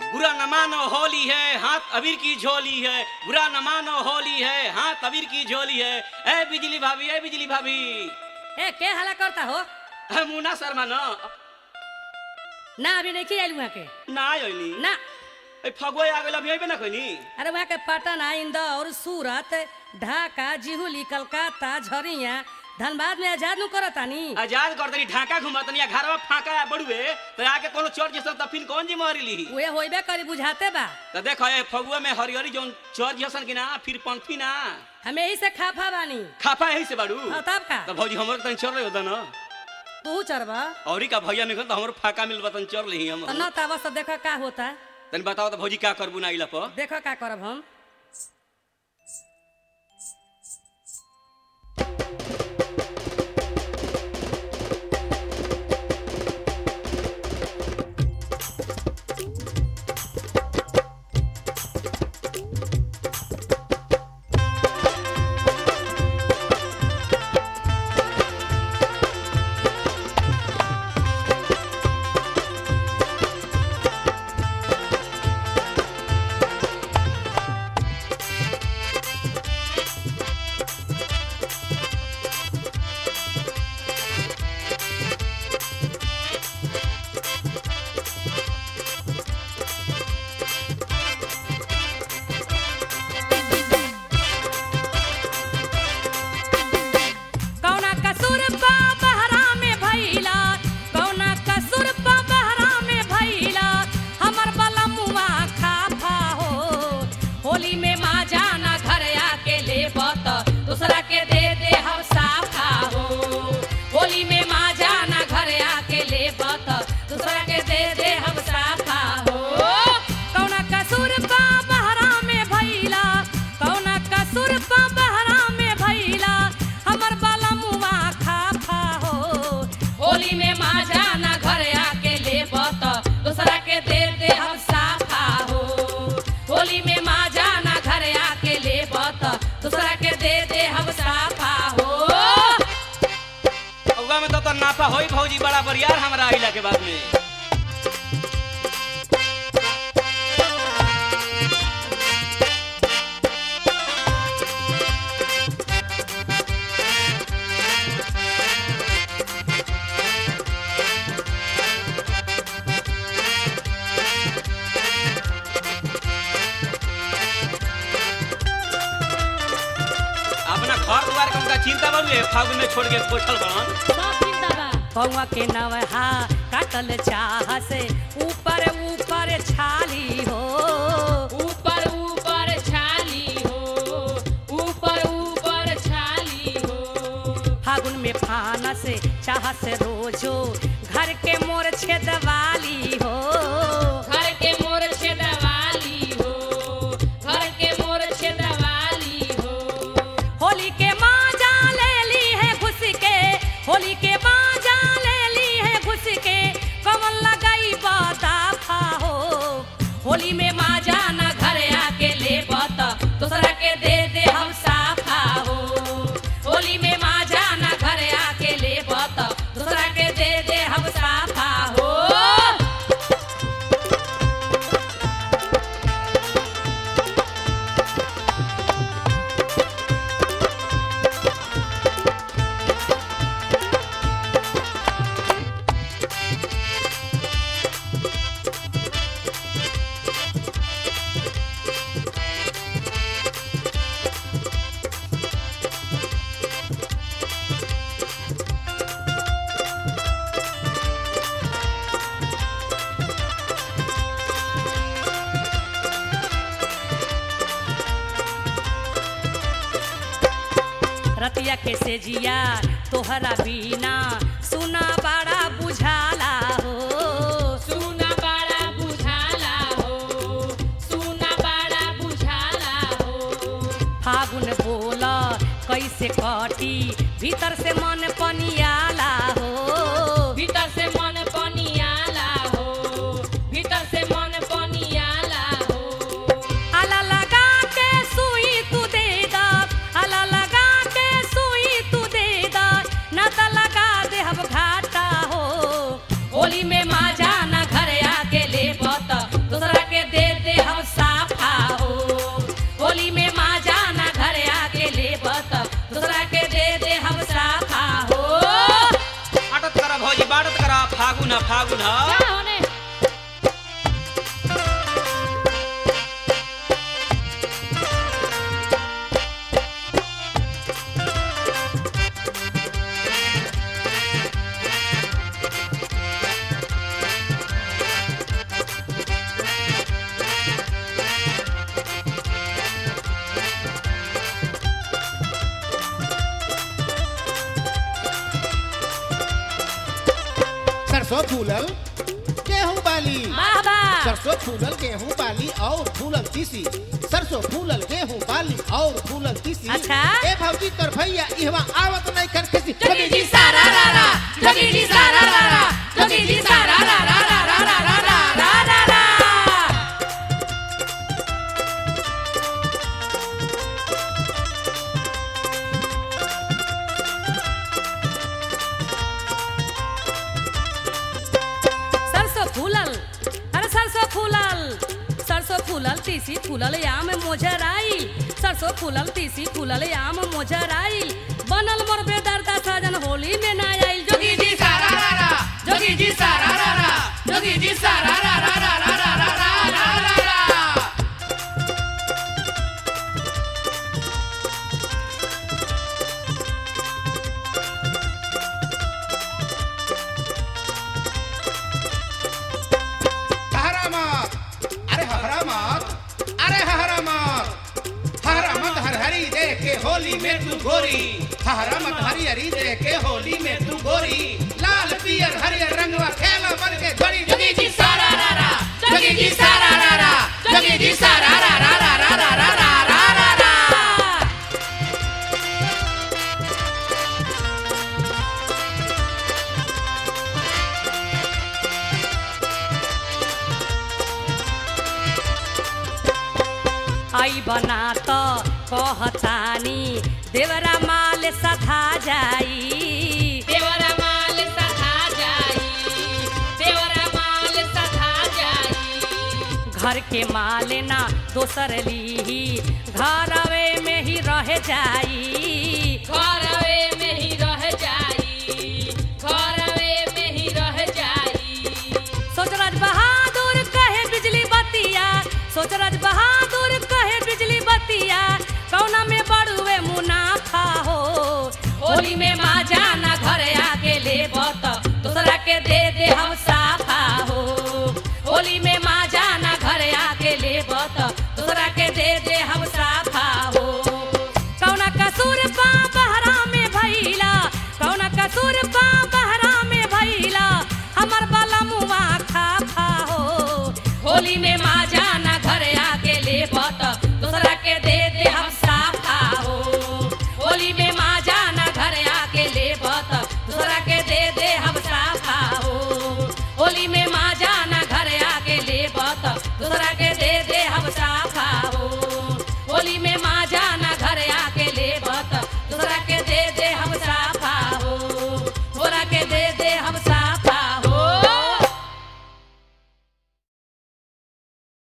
बुरा न मानो होली है हाथ अबीर की झोली है बुरा न मानो होली है हाथ अबीर की झोली है ए बिजली भाभी ए बिजली भाभी ए के हला करता हो ए, मुन्ना शर्मा न ना अभी नहीं आयल वहाँ के ना आयोनी ना ए फगुआ आ गेल अभी अइबे ना कोनी अरे वहाँ के पटना इंदौर सूरत ढाका जिहुली कलकत्ता झरिया धनबाद में आजाद नु करतानी आजाद कर तनी ढाका घुमतनी घरवा फाका बड़ुए तो आके कोनो चोर जैसन तफिन कौन जी मारी ली उहे होइबे करी बुझाते बा तो देखो ए फगुआ में हरिहरी जोन चोर जैसन की ना फिर पंथी ना हमें यही से खाफा बानी खापा यही से बाड़ू हाँ, तब का तो भौजी हमर तनी चोर रहे ना तू चरबा औरी का भैया निकल तो हमर फाका मिल बतन चोर लेही हम तो न तावा से देखो का होता तनी बताओ तो भौजी का करबू ना इला पर देखो का करब हम कौना कसूर पा बहरा में भइला कौना कसूर पा बहरा में भइला हमर बलमुआ खाफा हो होली में माँ जाना घर आके ले बत दूसरा के दे दे हम साफा हो होली में माँ जाना घर आके ले बत दूसरा के दे दे हम साफा हो कौना कसूर पा बहरा में भइला कौना कसूर पा बहरा में भइला हमर बलमुआ खाफा हो होली में माँ जाना घर आके ले बत दूसरा के दे दे हम साफा हो होली में माँ जाना घर आके ले बत दूसरा के दे दे हम साफा हो फगुआ में तो तो नापा होई भौजी बड़ा बरियार हमरा आइला के बाद में अपना घर द्वार के उनका चिंता बाबू फागुन में छोड़ के बैठल बड़न पौवा के नवहा काटल चाह से ऊपर ऊपर छाली हो ऊपर ऊपर छाली हो ऊपर ऊपर छाली हो फागुन में फाना से चाह से रोजो घर के मोर छेदवाली हो घर के मोर छेदवाली हो घर के मोर छेदवाली हो होली के माजा ले ली है घुस के होली के माजा ले ली है घुस के कमल लगाई बादाफा हो होली में माजा न घर आके ले बत दूसरा के दे दे हम साफा हो होली में माजा न घर आके ले बत दूसरा के दे दे हम साफा हो रतिया के सेजिया तोहरा बिना सुना बड़ा बुझाला हो सुना बड़ा बुझाला हो सुना बड़ा बुझाला हो फागुन बोल कैसे कटी भीतर से मन पनियाला हो भीतर से मन पनियाला हो भीतर से मन पनियाला हो आला लगा के सुई तू दे दा आला लगा के सुई तू दे दा ना त लगा दे हम घाटा हो होली में माँ जाना घर आके ले बत दूसरा के फागुन ह फागुन ह जा होने सरसों फूलल गेहूं बाली वाह वाह सरसों फूलल गेहूं बाली और फूलल तीसी सरसों फूलल गेहूं बाली और फूलल तीसी अच्छा। ए भौजी तोर भैया इहवा आवत नहीं कर किसी जोगी जी सारा रा रा जोगी जी सारा रा रा जोगी जी सारा रा रा रा रा रा रा रा रा रा रा सरसों फूलल अरे सरसों फूलल सरसों फूलल तीसी फूलल आम मोजर आई सरसों फूलल तीसी फूलल आम मोजर आई बनल मोर बेदर्दा साजन होली में ना आइल जोगी जी सारा रा रा जोगी जी सारा रा रा जोगी जी सारा रा रा रा रा रा रा रा रा रा रा हरा मत अरे हरा मत अरे हरा मत हरा मत हर हरी देख के होली में तू गोरी हरा मत हरी हरी देख के होली में तू गोरी लाल पियर हरियर रंगवा खेला बन के घड़ी जोगी जी सारा रा रा जोगी जी सारा रा रा जोगी जी सारा रा रा रा रा रा रा रा रा रा रा आई बना तो कहतानी देवरा माल सधा जाई देवरा माल सधा जाई देवरा माल सधा जाई घर के माल ना दोसर लीही घरवे में ही रह जाई घरवे में ही रह जाई घरवे में ही रह जाई सोचराज बहादुर कहे बिजली बतिया सोचराज बहादुर कहे बिजली बतिया कौना में बड़ुए मुनाफा हो होली में माँ जाना घर आके ले बत दूसरा के दे दे हम साफा हो होली में माँ जाना घर आके ले बत दूसरा के दे दे हम साफा हो कौना कसूर पा बहरा में भैला कौना कसूर पा बहरा में भैला हमर बाला मुआ खा खा हो होली में माँ जाना घर आके ले बत दूसरा के दे दे हम साफा हो होली में माँ जाना घर आके ले बत दूसरा के दे दे हम साफा हो होली में माँ जाना घर आके ले बत दूसरा के दे दे हम साफा हो होली में